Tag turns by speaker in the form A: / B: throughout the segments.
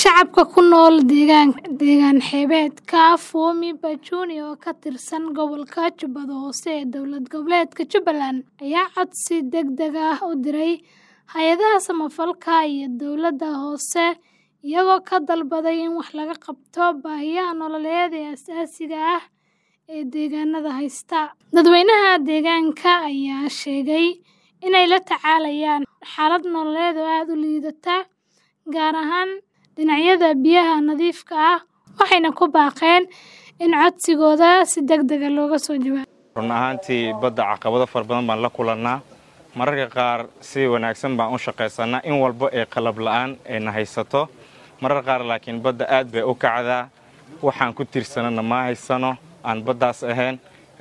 A: Shacabka ku nool deegaan xeebeedka Fumi Bajuni oo ka tirsan gobolka Jubbada Hoose ee dowlad goboleedka Jubbaland ayaa codsi degdeg ah u diray hay'adaha samafalka iyo dowladda hoose iyagoo ka dalbaday in wax laga qabto baahiyaha nololeed ee aasaasiga ah ee deegaanada haysta. Dadweynaha deegaanka ayaa sheegay inay la tacaalayaan xaalad nololeed oo aad u liidata, gaar ahaan dhinacyada biyaha nadiifka ah, waxayna ku baaqeen in codsigooda si degdeg ah looga soo jawaabo.
B: run ahaantii badda caqabado fara badan baan la kulannaa mararka qaar si wanaagsan baan u shaqaysanaa in walba ee qalab la'aan ayna haysato marar qaar laakiin badda aad bay u kacdaa waxaan ku tiirsanana ma haysano aan baddaas ahayn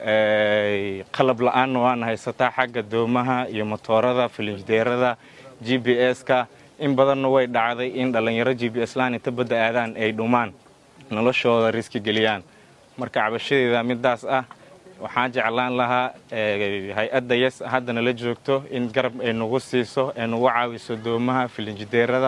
B: qalab la'aanna waana haysataa xagga doomaha iyo motoorada filinjideerada g b s-ka in badanna way dhacday in dhallinyaro g b s laan inta badda aadaan ay dhumaan noloshooda riski geliyaan marka cabashadeeda midaas ah waxaan jeclaan lahaa hay-adda yes haddana la joogto in garab ay nagu siiso ay nagu caawiso doomaha filinjideerada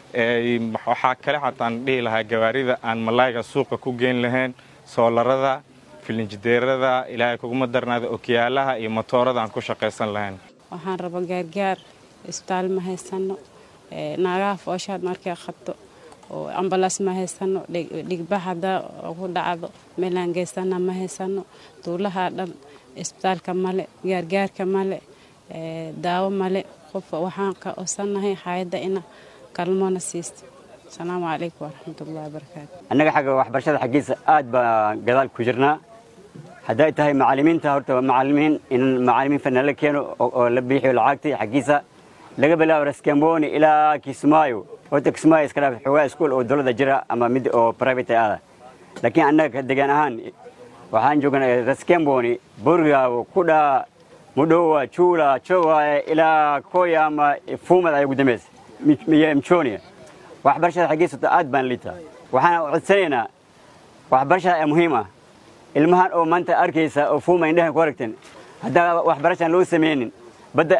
B: waxaa kale xataan dhihi lahaa gawaarida aan malaayga suuqa ku geyn lahayn soolarada filinjideerada ilaahay kuguma darnaada okiyaalaha iyo motoorada aan ku shaqaysan lahayn
C: waxaan raba gaargaar isbitaal ma haysano naagaha fooshaad markay qabto oo ambalas ma haysano dhigbax hadaa ku dhacdo meelaan geysana ma haysano duulaha dhan isbitaalka male gaargaarka male daawo male qof waxaan ka osanahay hayadda ina kalmoona siisto asalaamu calaykum waraxmatullahi wabarakaatu
D: annaga xagga waxbarashada xaggiisa aad baan gadaal ku jirnaa hadday tahay macallimiinta horta macallimiin in macallimiin fana la keeno oo la biixiyo lacagtii xaggiisa laga bilaabo raskamboni ilaa kismaayo horta kismaayo iska dhaaf xoogaa iskuul oo dowladda jira ama mid oo private ah laakiin annaga degaan ahaan waxaan joognaa raskamboni burgaawo kudhaa mudhowa juula jowaye ilaa koya ama fuumad ay ugu dambaysa mchonia waxbarashada xaggiisa aad baan liitaa waxaan codsanaynaa waxbarashada ee muhiim ah ilmahan oo maanta arkaysa oo fuuma indhahan ku aragteen haddaan waxbarashaan loo samaynin badda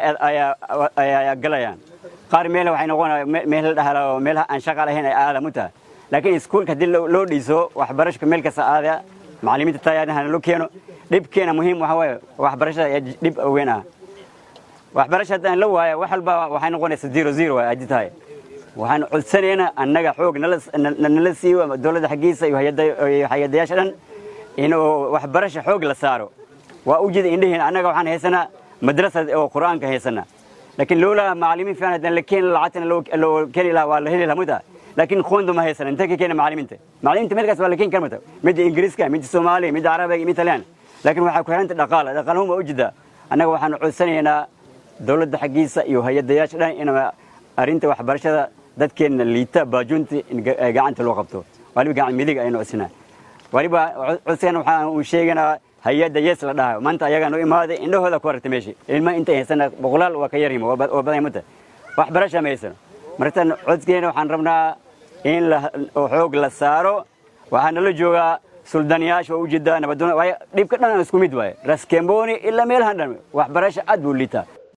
D: ayaa galayaan qaar meel waxay noqonaya meel la dhahala oo meelaha aan shaqa lahayn ay aadam u tahay laakiin iskuulka haddii loo dhiso waxbarashka meel kasta aadaya macallimiinta tayaadahana loo keeno dhibkeena muhiim waxa waaye waxbarashada ee dhib weyn ah waxbarasha haddaan la waaya wax walba waxay noqonaysa zero zero waay haddii tahay waxaan codsanaynaa annaga xoog nala siiyo dowladda xaggiisa iyo hay-adayaasha dhan inuu waxbarasha xoog la saaro waa u jeeda indhaheena annaga waxaan haysanaa madrasa oo qur'aanka haysanaa laakiin loola macallimiin fiican haddaan la keeni lacagtana loo keeni lahaa waa la heli lahaa muta laakiin qoonda ma haysana intee ka keena macallimiinta macallimiinta meelkaas waa la keeni kara muta midda ingiriiska midda soomaaliya midda carabiga midda talyaani laakiin waxaa ku xiranta dhaqaala dhaqaalahuma u jedaa annaga waxaan codsanaynaa dowladda xaggiisa iyo hay-adayaasha dhan in arrinta waxbarashada dadkeenna liita baajuunta in gacanta loo qabto waliba gacan midig aynu codsanaa waliba codsigan waxaan uu sheeganaa hay-adda yes la dhahayo maanta ayagaan u imaaday indhahooda ku aragta meeshii ilma intay haysana boqolaal waa ka yarima waa badan mata waxbarasha ma haysano martan codsigeena waxaan rabnaa in xoog la saaro waxaa nala joogaa suldaniyaasha waa ujeedaa nabadoon waayo dhibka dhan isku mid waaye raskemboni ilaa meelahan dhan waxbarasha aad buu liitaa